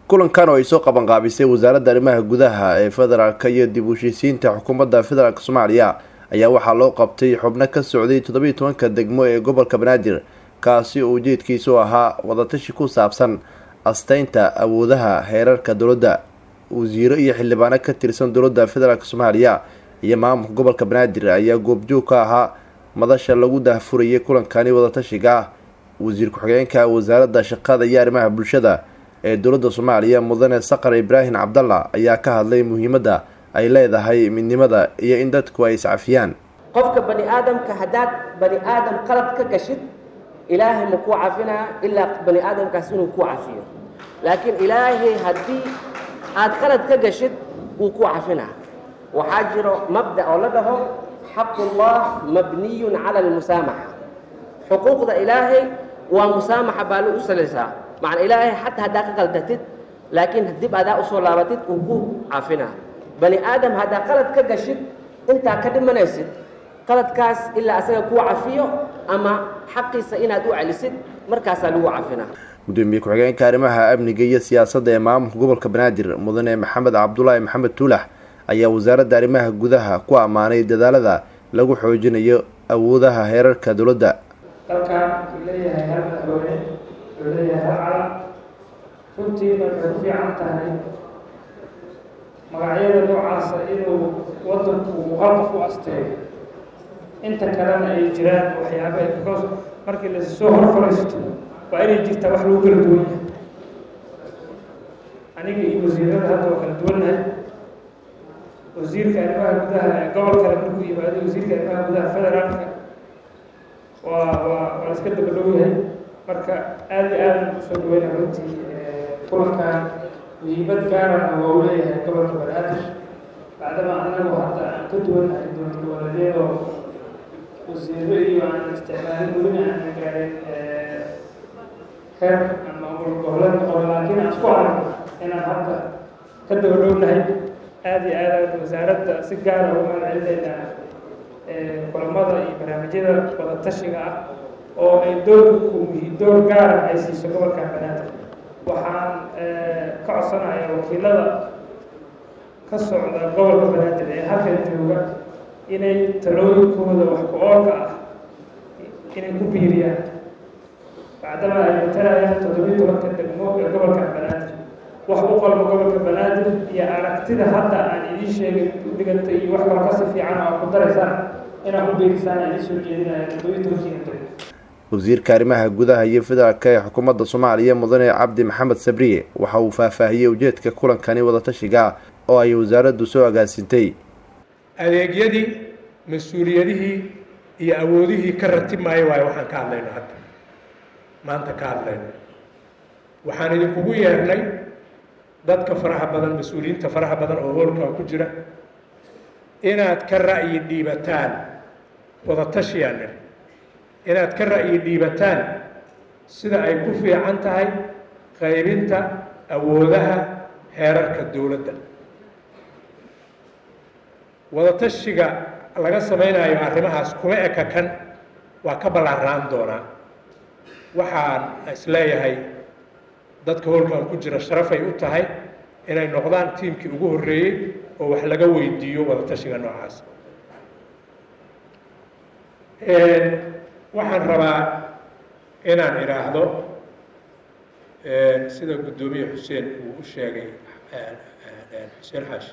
kulankan oo ay soo qabanqaabisay wasaaradda arrimaha gudaha ee federaalka iyo dib u heshiisiinta xukuumadda federaalk soomaaliya ayaa waxaa loo qabtay xubno ka socday toddobiiy tobanka degmo ee gobolka banaadir kaasi oo ujeedkiisu ahaa wadatashi ku saabsan asteynta awoodaha heerarka dowladda wasiiro iyo xildhibaano ka tirsan dowladda federaalk soomaaliya iyo maamulka gobolka banaadir ayaa goobjoog ka ahaa madasha lagu daahfurayay kulankani wadatashiga ah wasiir ku-xigeenka wasaaradda shaqada iyo arrimaha bulshada ee dowladda soomaaliya mudane saqar ibraahim cabdalla ayaa ka hadlay muhiimadda ay leedahay midnimada iyo in dadku ay iscafiyaan qofka bani aadamka haddaad bani aadam qalad ka gashid ilaahay ma kuu cafinaa ilaa bani aadamkaas inuu kuu cafiyo laakiin ilaahay haddii aad qalad ka gashid wuu kuu cafinaa waxaa jiro mabda oo la dhaho xaqullah mabniyun cala almusaamaxa xuquuqda ilaahay waa musaamaxa baa lagu salaysaa macna ilaahay xataa haddaa ka qaldatid laakiin dib adaa usoo laabatid uu ku cafinaa bani aadam haddaa qalad ka gashid intaa ka dhimanaysid qaladkaas ilaa asaga kuu cafiyo ama xaqiisa inaad u celisid markaasaa lagu cafinaa gudoomiye ku-xigeenka arrimaha amniga iyo siyaasadda ee maamulka gobolka banaadir mudane maxamed cabdulaahi maxamed tuulax ayaa wasaaradda arrimaha gudaha ku ammaanay dadaalada lagu xoojinayo awoodaha heerarka dowladda dalkan wuxuu leeyahay hal madaxweyne wuxuu leeyahay hal calan runtiina waxay ku fiican tahay magacyada noocaasa inuu wadanku uu hal qof u asteeyo inta kalena ay jiraan waxyaaba because markii lasoo hor fariisto waa inay jirtaa wax lagu kala duwan yahay aniga iyo wasiirada hadda waa kala duwannahay wasiirka arrimaha gudaha ee gobol kale markuu yimaado wasiirka arrimaha gudaha federaalka waa waa waa iska daba dhow yahay marka aada iyo aadan usoo dhaweyna runtii kulankan muhiimad gaarana waa u leeyahay gobolka banaadir bacdama anagu hadda aan ka duwannahay dowlad goboleedyadoo wasiiro iyo aan isticmaalin welina aan gaarin heer ama goboleed noqon laakiin aan isku aragno inaan hadda ka daba dhownahay aada iyo aada wasaaradda si gaara ugu mahadcelinaynaa kulamada iyo barnaamijyada wadatashiga ah oo ay doorku door gaara ay siiso gobolka banaadir waxaan ka codsanayaa wakiilada ka socda gobolka banaadir ee halkan jooga inay talooyinkooda wax ku-oolka ah inay ku biiriyaan bacdama ay matalayaan toddobiyi tobanka degmo ee gobolka banaadir wax u qalmo gobolka banaadir iyo aragtida hadda aan idiin sheegay dhiganta iyo wax kaloo kasi fiican oo ku daraysaan inaad u biirisaan aan idiin soo jeedinaya toddobiyi tobankiina degmo wasiirka arrimaha gudaha iyo federaalka ee xukuumadda soomaaliya mudane cabdi maxamed sabriye waxa uu faahfaahiyey ujeedka kulankani wadatashiga oo ay wasaaraddu soo agaasintay adeegyadii mas-uuliyadihii iyo awoodihii ka ratib maayo waayo waxaan ka hadlayno hadda maanta ka hadlayno waxaan idinkugu yeernay dadka faraha badan mas-uuliyiinta faraha badan oo hoolkan ku jira inaad ka ra'yi dhiibataan wadatashiyaa nir inaad ka ra'yi dhiibataan sida ay ku fiican tahay qaybinta awoodaha heerarka dowladda wadatashiga laga samaynayo arrimahaas kuma eka kan waa ka ballaaraan doonaa waxaan isleeyahay dadka hoolkan ku jira sharafay u tahay inay noqdaan tiimkii ugu horreeyey oo wax laga weydiiyo wadatashiga noocaas waxaan rabaa inaan idhaahdo sida guddoomiye xuseen uu u sheegay xuseen xaashi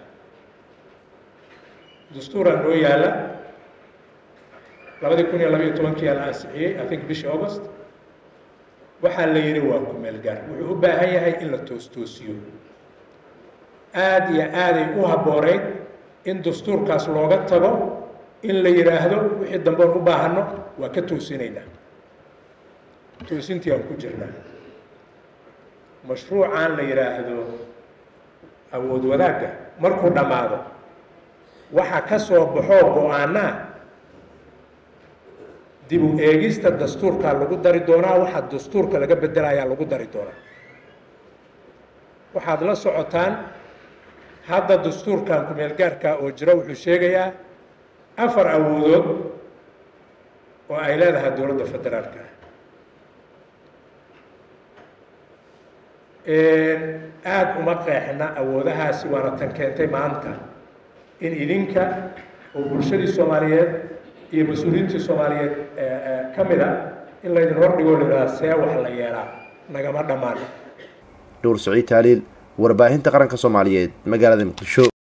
dastuuraa noo yaalla labadii kun iyo labayo tobankii la ansixiyey i think bishii august waxaa la yidhi waa ku-meel gaar wuxuu u baahan yahay in la toostoosiyo aada iyo aaday u habbooneyd in dastuurkaas looga tago in la yidhaahdo wixii dambeon u baahano waa ka toosinaynaa toosintii aan ku jirnaa mashruucan la yidhaahdo awood wadaagga markuu dhammaado waxa ka soo baxoo go-aanaa dib u eegista dastuurkaa lagu dari doonaa waxaa dastuurka laga bedelayaa lagu dari doonaa waxaad la socotaan hadda dastuurkan ku-meelgaarka oo jira wuxuu sheegayaa afar awoodood oo ay leedahay dowladda federaalka aada uma qeexna awoodahaasi waana tan keentay maanta in idinka oo bulshadii soomaaliyeed iyo mas-uuliyiintii soomaaliyeed ka mid a in laydin hordhigoo la yidhahda see wax la yeelaa nagama dhammaan dhuur saciid taaliil warbaahinta qaranka soomaaliyeed magaalada muqdisho